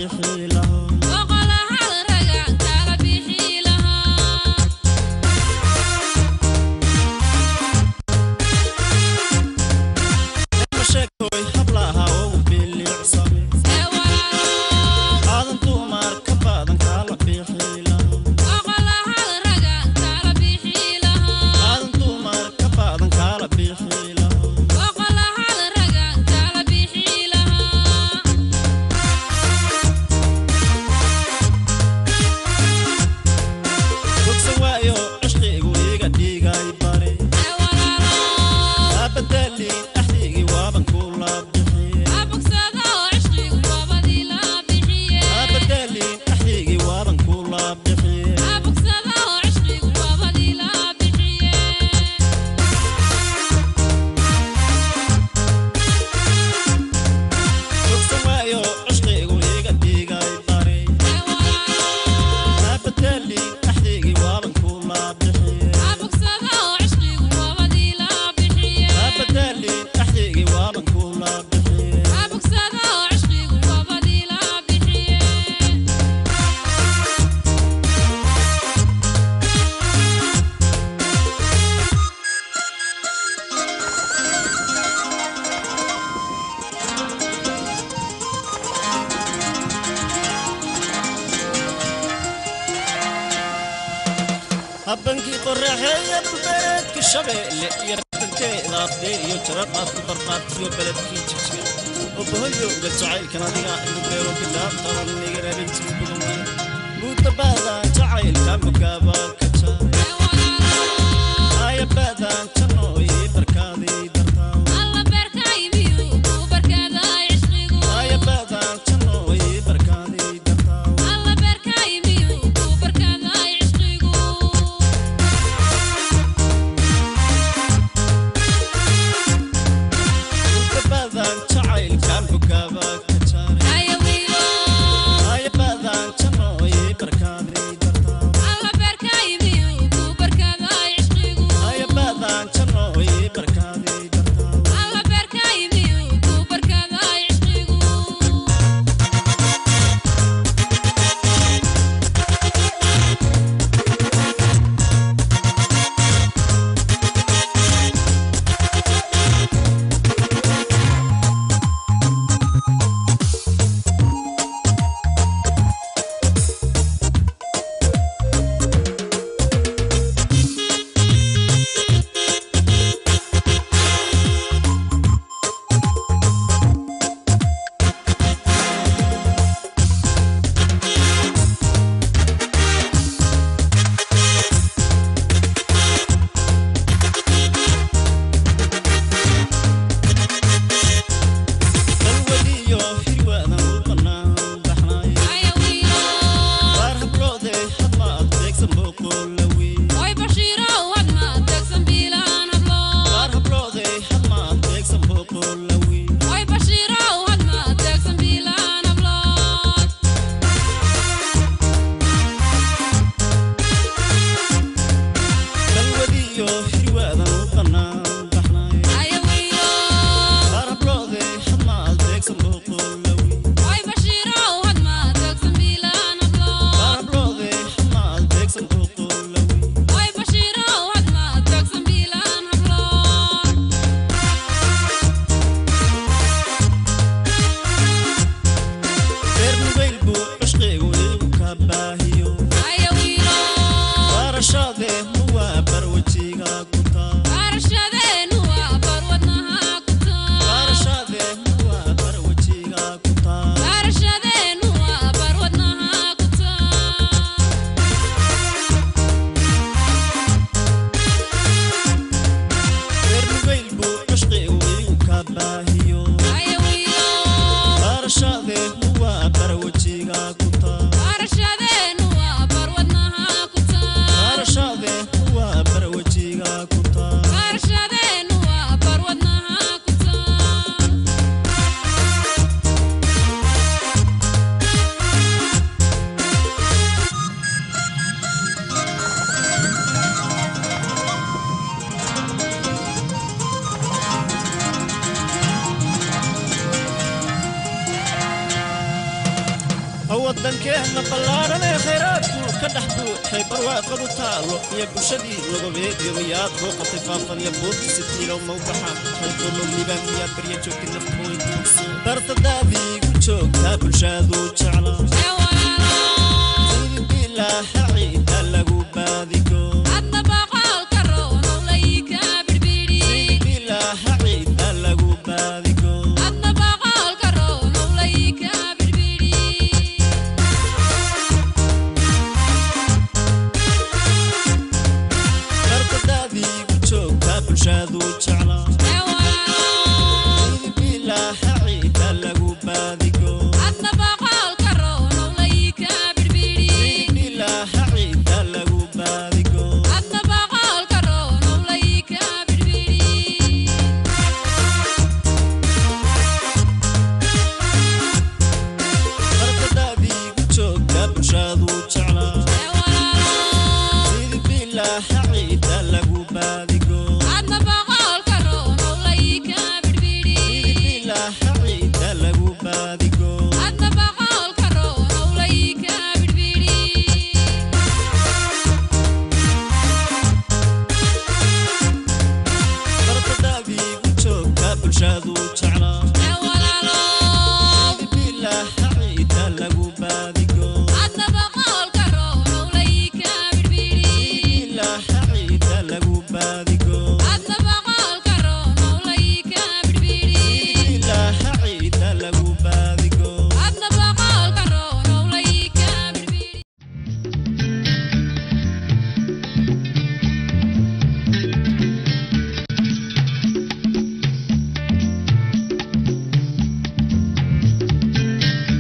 bixi lahaa sheekoy hablaha oo bilicsame aadan dumar ka badan kala bixi lahaa aadan dumar ka badan kala bixi lahaa bogsan waayo cishqigu iga dhigay bare abadalin axdigii waaban kula bixiye abadalin axdigii waaban kula bixiye bogsan waayo cishqigu iga dhigay bare abadalin axdigii waaban kula bixiye abadalin axdigii waaban kula bixiye habbankii qoraxeeya bulbereedka shabeelle iyo rabankeeda abdee iyo jaraqaad ku barqaadkiyo beledkii jijir obahoyowga jacaylkan adiga igu beero bilaabtaan niga rabintii bugamay muudabaadan jacaylka mugaabaa ka jaaray ayabaadan janooyi barkaadii dartaa ayabaadan janooyi barkaadii dartaa muudabaadan jacaylkan mugaabaa ka jaaray ayabaadan janooyi barkaadii dartaa ayabaadan janooyi barkaadii dartaa waddankeenna ballaaran ee khayraadku ka dhex buuxay barwaaqadu taalo iyo bulshadii lagobeediyo miyaad booqatay faafan iyo buurti sitiilow mawbaxa halkoo mawlibaan miyaad barya joogtay nafkooy dartadaadiigu joogtaa bulshaadu